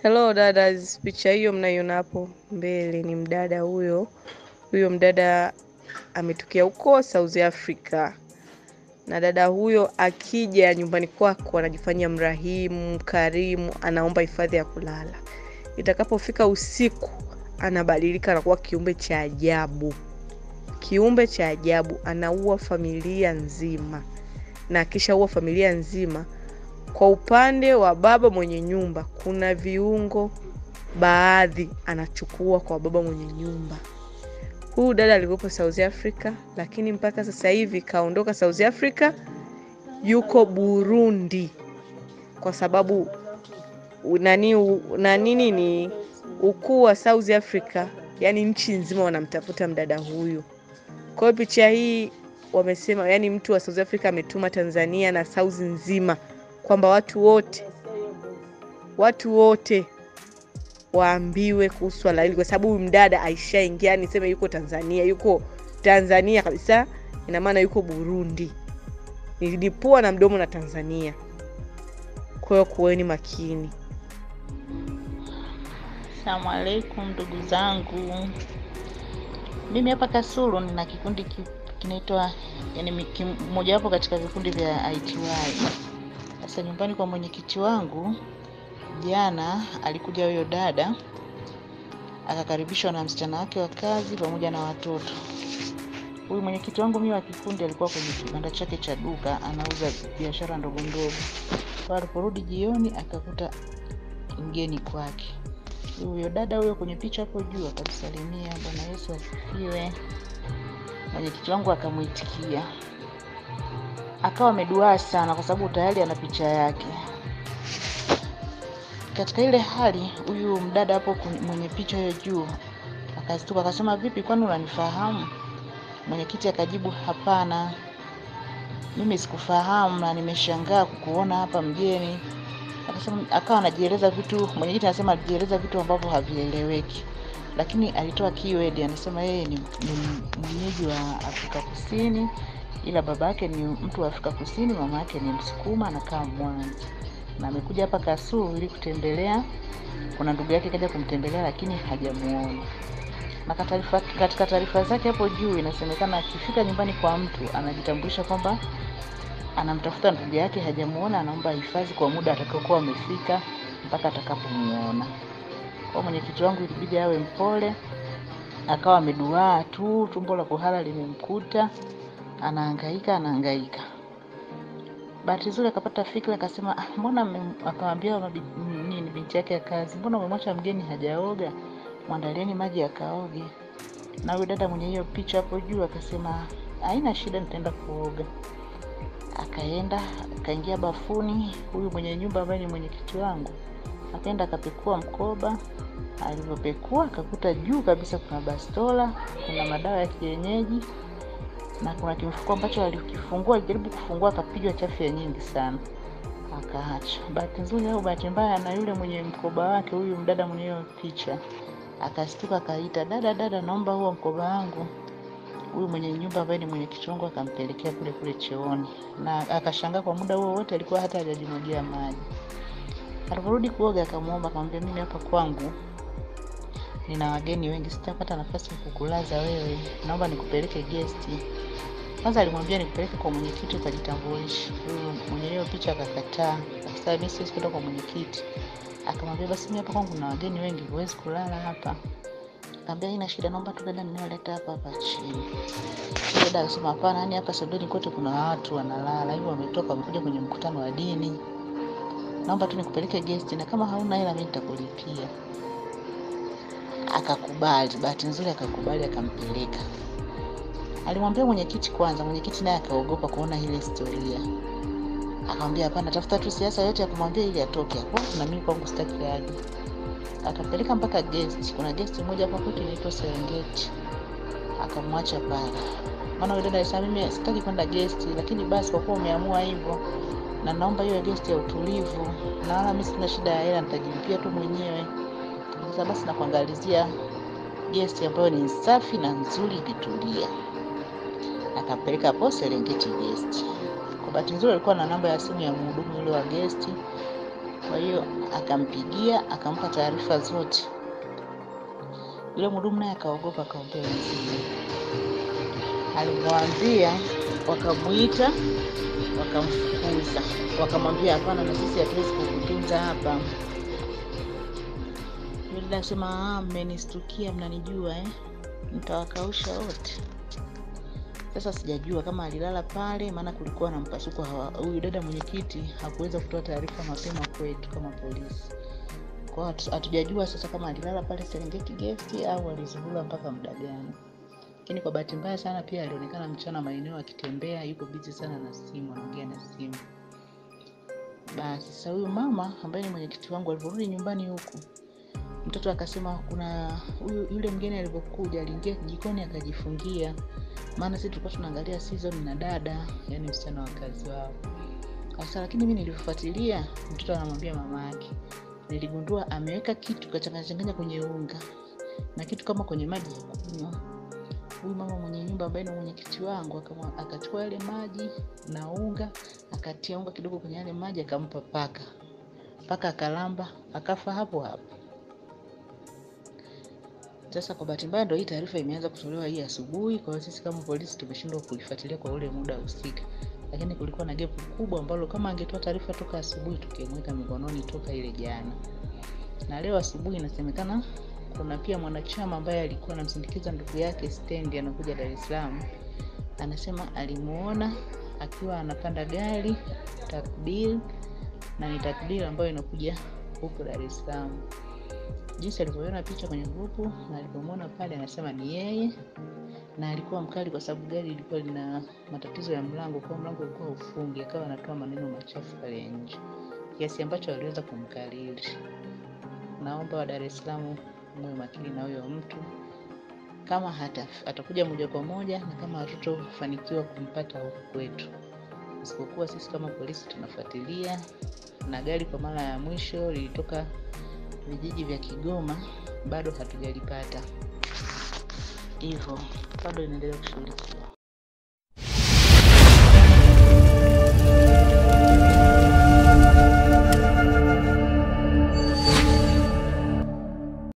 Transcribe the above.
Hello dadas, picha hiyo mnaiona hapo mbele ni mdada huyo. Huyo mdada ametokea huko South Africa, na dada huyo akija nyumbani kwako anajifanyia mrahimu, mkarimu, anaomba hifadhi ya kulala. Itakapofika usiku anabadilika, anakuwa kiumbe cha ajabu, kiumbe cha ajabu, anaua familia nzima, na akishaua familia nzima kwa upande wa baba mwenye nyumba kuna viungo baadhi anachukua kwa baba mwenye nyumba. Huyu dada alikuwepo South Africa, lakini mpaka sasa hivi kaondoka South Africa, yuko Burundi kwa sababu nani na nini ni ukuu wa South Africa, yani nchi nzima wanamtafuta mdada huyu. Kwa hiyo picha hii wamesema, yani mtu wa South Africa ametuma Tanzania na South nzima kwamba watu wote watu wote waambiwe kuhusu swala hili, kwa sababu huyu mdada aishaingia, niseme yuko Tanzania, yuko Tanzania kabisa, ina maana yuko Burundi, nilipua na mdomo na Tanzania. Kwa hiyo kuweni makini. Asalamu alaikum ndugu zangu, mimi hapa Kasulu nina kikundi ki- kinaitwa yani mojawapo katika vikundi vya ITY. Sasa nyumbani kwa mwenyekiti wangu jana alikuja huyo dada akakaribishwa na msichana wake wa kazi pamoja na watoto. Huyu mwenyekiti wangu mimi wa kikundi alikuwa kwenye kibanda chake cha duka anauza biashara ndogo ndogo. Kwa aliporudi jioni akakuta mgeni kwake. Huyo dada huyo kwenye picha hapo juu akamsalimia, Bwana Yesu asifiwe. Mwenyekiti wangu akamwitikia, akawa ameduaa sana kwa sababu tayari ana picha yake. Katika ile hali, huyu mdada hapo kwenye- mwenye picha hiyo juu akastuka, akasema vipi, kwani unanifahamu? Mwenyekiti akajibu hapana, mimi sikufahamu na nimeshangaa kukuona hapa mgeni. Akasema, akawa anajieleza vitu, mwenyekiti anasema alijieleza vitu ambavyo havieleweki, lakini alitoa keyword, anasema yeye ni, ni mwenyeji wa Afrika Kusini, ila baba yake ni mtu wa Afrika Kusini, mama yake ni Msukuma, anakaa Mwanza na amekuja hapa Kasulu ili kutembelea. Kuna ndugu yake kaja kumtembelea, lakini hajamuona. Na katarifa, katika taarifa zake hapo juu inasemekana akifika nyumbani kwa mtu anajitambulisha kwamba anamtafuta ndugu yake, hajamuona, anaomba hifadhi kwa muda atakaokuwa amefika mpaka atakapomuona. Kwa mwenyekiti wangu ilibidi awe mpole, akawa ameduaa tu, tumbo la kuhara limemkuta, anahangaika anahangaika. Bahati nzuri akapata fikra, akasema "Ah, mbona mme-" akamwambia mabi- nini binti yake ya kazi, mbona umemwacha mgeni hajaoga? Mwandalieni maji akaoge. Na huyu dada mwenye hiyo picha hapo juu akasema haina shida, nitaenda kuoga. Akaenda akaingia bafuni, huyu mwenye nyumba ambaye ni mwenyekiti wangu akaenda akapekua mkoba. Alivyopekua akakuta juu kabisa kuna bastola, kuna madawa ya kienyeji na kuna kimfuko ambacho alikifungua, alijaribu kufungua akapigwa chafya nyingi sana, akaacha. Bahati nzuri au bahati mbaya, na yule mwenye mkoba wake, huyu mdada mwenye hiyo picha akastuka, akaita dada, dada, naomba huo mkoba wangu. Huyu mwenye nyumba ambaye ni mwenyekiti wangu akampelekea kule kule chooni, na akashangaa kwa muda huo wote alikuwa hata hajajimwagia maji. Aliporudi kuoga, akamwomba akamwambia, mimi hapa kwangu nina wageni wengi, sitapata nafasi ya kukulaza wewe, naomba nikupeleke gesti. Kwanza alimwambia nikupeleke kwa mwenyekiti ukajitambulishe. Huyu mwenye hiyo picha akakataa, akasema mimi siwezi kwenda kwa mwenyekiti. Akamwambia basi mimi hapa kwangu na wageni wengi, huwezi kulala hapa. Akamwambia haina shida, naomba tu dada ninayoleta hapa hapa chini. Dada akasema hapana, yani hapa sebuleni kote kuna watu wanalala, hivyo wametoka wamekuja kwenye mkutano wa dini. Naomba tu nikupeleke guest na kama hauna hela mimi nitakulipia. Akakubali, bahati nzuri akakubali, akampeleka. Alimwambia mwenyekiti kwanza, mwenyekiti naye akaogopa kuona ile historia. Akamwambia hapana, tafuta tu siasa yote ya kumwambia ili atoke hapo, na mimi kwangu sitaki aje. Akampeleka mpaka guest. Kuna guest moja hapo kwetu inaitwa Serengeti. Akamwacha pale. Maana yule dada alisema mimi sitaki kwenda guest, lakini basi kwa kuwa umeamua hivyo na naomba hiyo guest ya utulivu, na wala mimi sina shida ya hela, nitajilipia tu mwenyewe. Sasa basi nakuangalizia guest ambayo ni safi na nzuri ikitulia. Akampeleka hapo Serengeti guest. Kwa bahati nzuri alikuwa na namba ya simu ya mhudumu yule wa guest, Kwa hiyo akampigia akampa taarifa zote. Yule mhudumu naye akaogopa, akaombea wenzie. Alimwambia, wakamuita, wakamfukuza, wakamwambia hapana, na sisi hatuwezi kukutunza hapa. Yule dada akasema, "Ah, mmenistukia, mnanijua eh? Mtawakausha wote. Sasa sijajua kama alilala pale, maana kulikuwa na mpasuko. hawa- Huyu dada mwenyekiti hakuweza kutoa taarifa mapema kwetu kama polisi, kwa hiyo hatu- hatujajua sasa kama alilala pale Serengeti Guest au alizurura mpaka muda gani. Lakini kwa bahati mbaya sana pia alionekana mchana maeneo akitembea, yuko busy sana na simu, anaongea na simu. Basi sasa huyu mama ambaye ni mwenyekiti wangu alivyorudi nyumbani huku, mtoto akasema kuna huyu yule mgeni alivyokuja aliingia jikoni akajifungia, maana sisi tulikuwa tunaangalia season na dada, yani msichana wa kazi wao. Sasa lakini mimi nilifuatilia, mtoto anamwambia mama yake, niligundua ameweka kitu kachanganya changanya kwenye unga na kitu kama kwenye maji ya kunywa. Huyu mama mwenye nyumba ambaye ni mwenyekiti wangu akamwa- akachukua yale maji na unga, akatia unga kidogo kwenye yale maji, akampa paka. Paka akalamba, akafa hapo hapo. Sasa kwa bahati mbaya, ndio hii taarifa imeanza kutolewa hii asubuhi. Kwa hiyo sisi kama polisi tumeshindwa kuifuatilia kwa ule muda husika, lakini kulikuwa na gepu kubwa ambalo kama angetoa taarifa toka asubuhi tukimweka mikononi toka ile jana. Na leo asubuhi inasemekana kuna pia mwanachama ambaye alikuwa anamsindikiza ndugu yake stendi, anakuja Dar es Salaam, anasema alimuona akiwa anapanda gari takbil, na ni takbil ambayo inakuja huku Dar es Salaam jinsi alivyoona picha kwenye grupu na alivyomwona pale, anasema ni yeye, na alikuwa mkali kwa sababu gari ilikuwa lina matatizo ya mlango, kwa mlango ulikuwa ufungi, akawa anatoa maneno machafu pale nje, kiasi ambacho aliweza kumkariri. Naomba wa Dar es Salaam muwe makini na huyo mtu, kama hata atakuja moja kwa moja na kama hatutofanikiwa kumpata huku kwetu, isipokuwa sisi kama polisi tunafuatilia. Na gari kwa mara ya mwisho lilitoka vijiji vya Kigoma, bado hatujalipata, hivyo bado inaendelea kushughulikiwa.